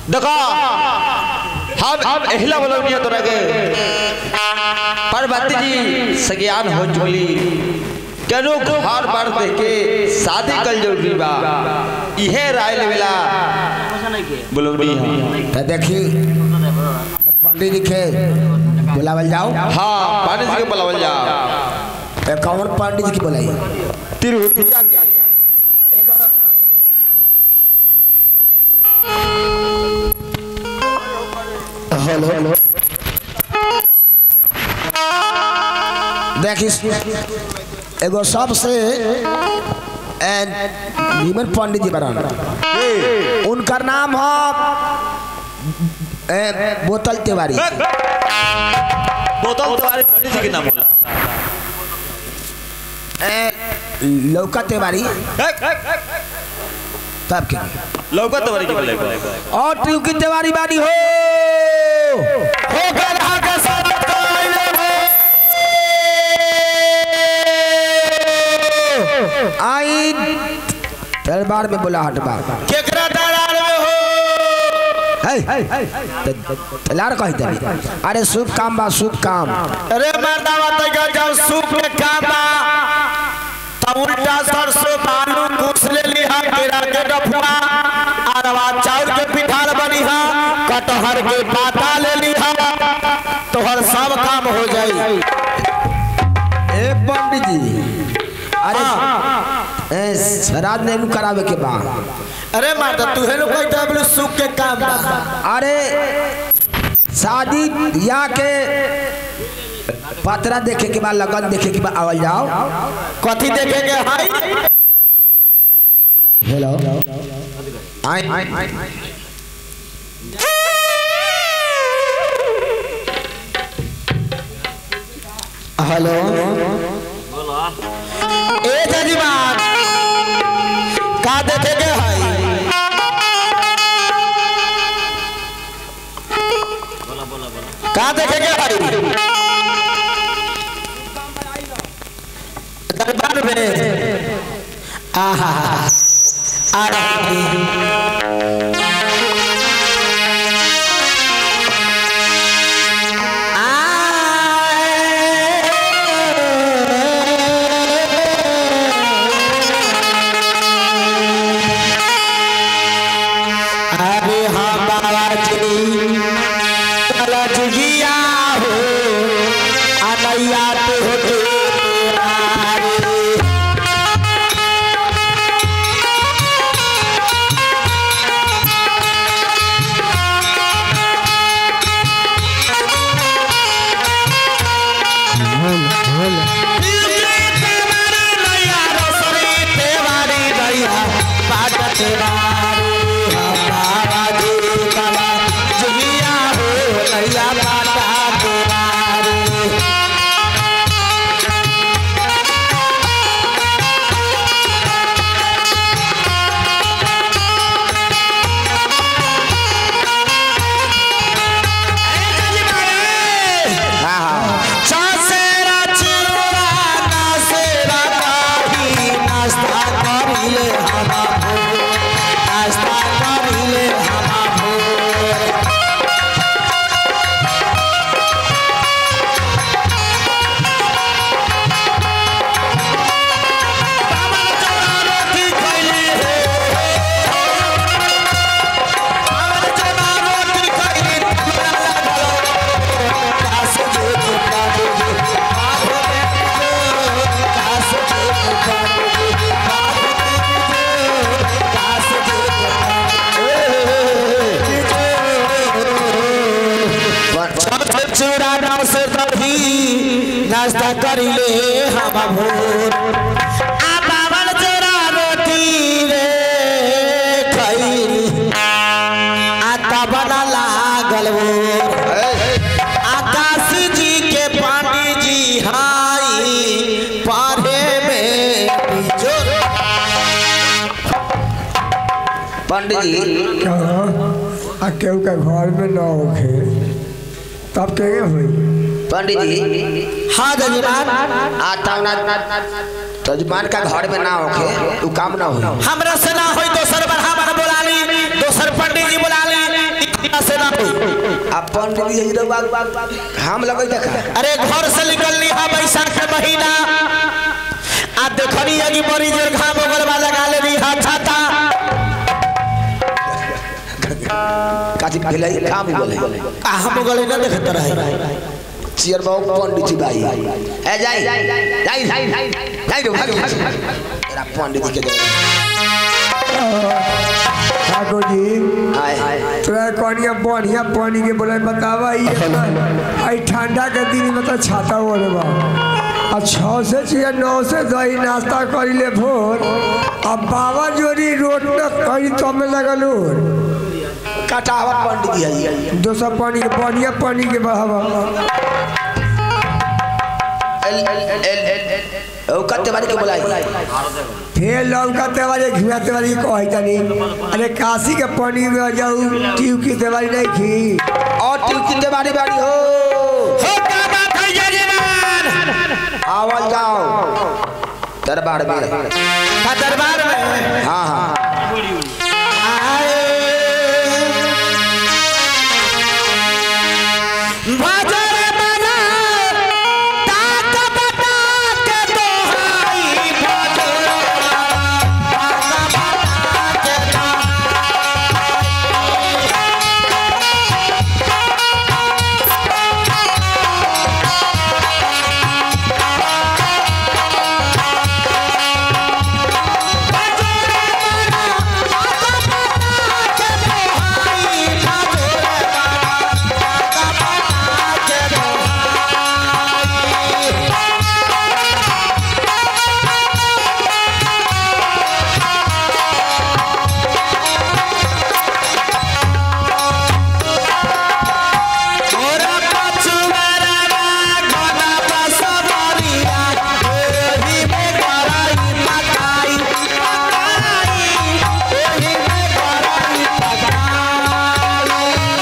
देखो हम हम एहला बोलौनिया तोरा के पार्वती जी सज्ञान हो चुकली केनो घर बार दे के शादी कल जरूरी बा इहे राय लेवेला बोलौनी है तो देखी पंडित जी के बुलावल जाओ हाँ पानी जी के बुलावल जा ए, कौन पंडित जी की बुलाई तिरुपतिया हेलो देखी एगो सबसे ए, नीमन पंडित जी बना उनका नाम है ए, बोतल तिवारी बोतल तुम्हारे पंडित जी के नाम बोला ए, लौका तिवारी तब के लौका तुम्हारे के बोले और ट्यूकी तिवारी बानी हो हो गधा के साथ आई दरबार में बोला हटबा केकरा दरार में हो लार कही तनी अरे शुभ काम बा शुभ काम अरे मर्दावा तक जब सूप में काम बा तब उल्टा सरसों बालू घुस ले लिहा केरा के डफुआ अरवा चाउर के पिठार बनी हा कटहर के पाता ले लिहा तोहर सब काम हो जाई ए पंडित जी अरे ए श्राद्ध नहीं करावे के बा अरे मर्दा तू हेलो कोई डबल सूप के काम बा अरे शादी या के पतरा देखे के बाद लगन देखे के बाद आवल जाओ कथी देखेंगे हाय हेलो आई हेलो ए जजीबान का देखेंगे हाय का देखेंगे हाय दरबार में आहा आ रहा अरे हाँ बाबा जी कलज गिया हो अनैया पे हो तेरा रे। चासेरा चिरोरा नासेरा काही नाश्ता करिले हमा भोर नाश्ता करिले हमा भोर बाबा चौरा रोटी खैली हे बाबा चौरा रोटी खैली कास जे पावे बाबा कास जे पावे कास जे चूड़ा नाव से दही नाश्ता करिले हम भोर आ बाबल चूड़ा रोटी रे खैली आ तब न लागल भोर आकाश जी के पांडी जी हाई पढ़े में बिजोर पंडित जी आ केहू के घर में न होखे तब के हुई पंडित जी हाँ जजमान आता ना तजमान का घर में ना होखे उ काम ना होई हमरा से ना होई दोसर बढ़ावन बोला ली दोसर पंडित जी बोला ली पिया से ना होई अब पंडित जी रउआ हम लगै देखा अरे घर से निकलनी है बैसाख के महीना आ देखनी है कि बड़ी जोर घाम ओगल वाला लगा ले रही है छाता काची भेलै काम बोले कहाँ मोगल ना देखत रहे चियर बाबू पंडित जी भाई ए जाई जाई जाई जाई रे भाग तेरा पंडित जी के दे ठाकुर जी हाय तोरा कनिया बढ़िया पानी के बोले बतावा ये आई ठंडा के दिन में तो छाता ओढ़े बा आ छः से छिया नौ से दही नाश्ता करी ले भोर अब बाबा जोरी रोड न करी तो में लगल काटावा पंडित जी है दोसर पानी के बढ़िया पानी के बहावा एल एल एल ओ कते बारी के बुलाई फिर लौका तेवारी घिया तेवारी कही तनी अरे काशी के पानी में जाऊ ट्यूब की तेवारी नहीं खी और तू कितने बारी बारी हो हो क्या बात है यजमान आवल जाओ दरबार में का दरबार में हाँ हाँ बाजार बना ताक बता के दोहाई बाजार ताक बता के मोरा पछुआरा गोना बसवरिया ओही में गराई पकाई पकाई ओही में गराई पकाई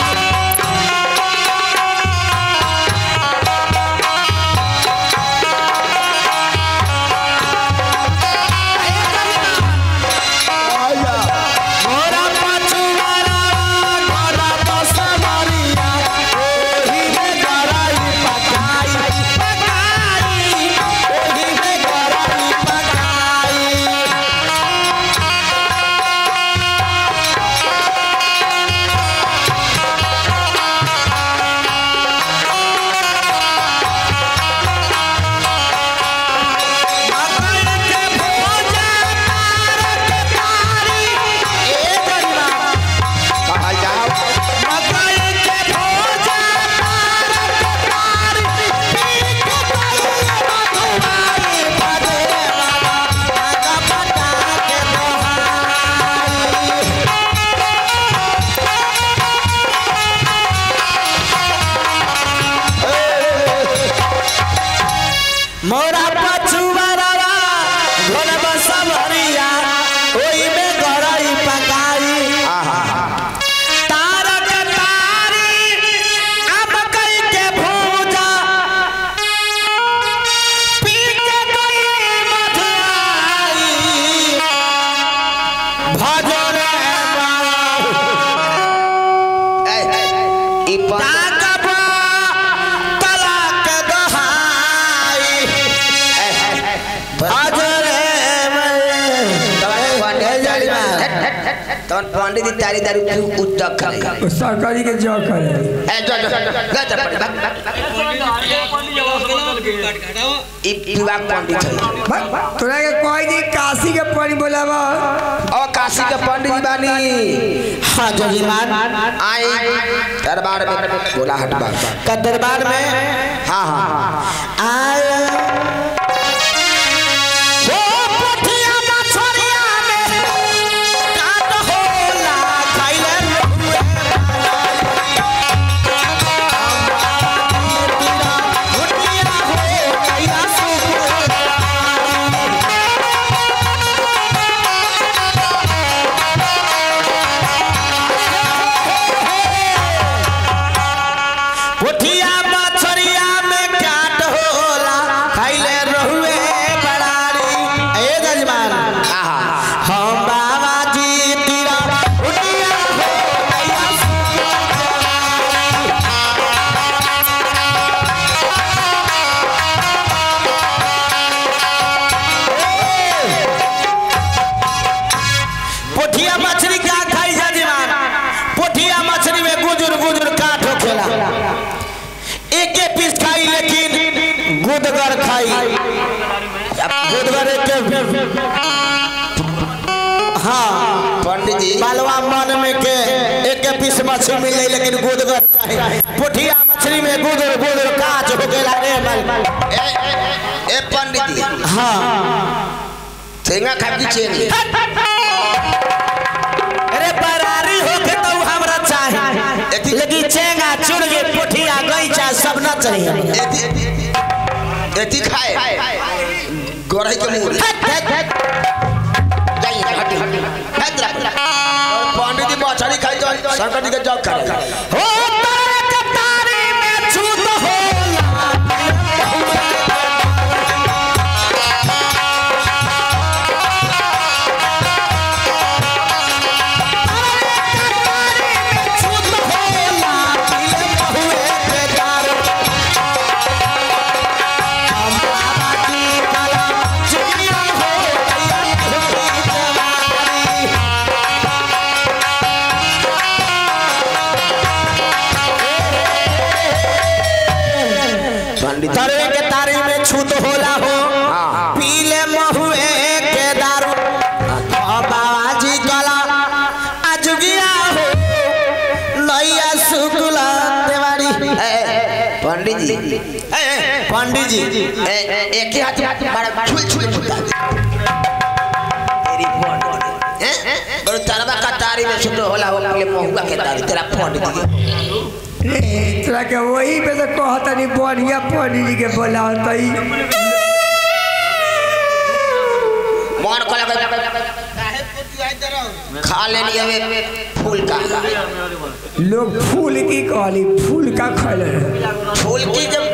मोरा पछुआरा गोना बसवरिया ओही में गराई पकाई पकाई ओही में गराई पकाई मकई के भोजा तारक तारी ए गरीबा कहल जाओ मकई के भोजा तारक तारी पीक गई मधुमाई भजे बाबा ताका पटा के दोहाई मोरा पछुआरा घोन बसवरिया ओई में गरई पकाई तारक तारी अब कई के भूजा पी के गई मधुआई भजन ए ई पंडित ताकबा तलाक दहाई भजन तवन पंडित जी तारी दारू तू उतक करे सरकारी के जॉब करे ए जो जो गज ई विवाह पंडित है भाई, तोरा के कोई दी काशी के पानी बोलावा और काशी के पंडित जी बानी हाँ जजमान आई दरबार में बोला हट बात का दरबार में हाँ हाँ आया ओ पोठिया मछरिया में काट होला खाइले रहुए मुटिया हो कैला सुख पोठिया मछरिया में काट होला एक एक पीस खाई लेकिन गुदगर खाई गुदगर एक हाँ पंडित जी बालवा मन में के एक एक पीस मछली मिल जाई लेकिन गुदगर चाही पुठिया मछली में गुदर गुदर काच हो गेला रे मल ए, ए पंडित जी हाँ ठेंगा खा की चेनी अरे बरारी हो के तो हमरा चाही लेकिन चेंगा चुड़गे पुठिया गईचा सब न चाहिए एती एती खाए गोरही के मुंह जाइए हटी हट रहा और पंडित जी मछली खाई तो शंकर जी के जग करे हो तारे कतारी में छूत होला छूत होला दिल बहुए के दारू हमारा की कला चुगिया हो गई पंडित जी तरवे के तारी में छूत होला हो पीले महुए के दारू ओ बाबाजी कला अजुगिया हो नैया शुक्ला देवारी ए, ए, पंडित जी ए, ए, पंडित जी ए, ए, एक ही हाथ मारा छुल छुल मुद्दा तेरी पंडित हैं और तरवा का तारी में सुनो होला हो पहले महुआ के तारी तेरा पंडित जी रे, तोरा के वही पे तो कहता नहीं बढ़िया पंडित जी के बोला तई मन को लगा खा लेनी हवे फूल का लोग फूल की कहली फूल का खैले रहे फूल की जब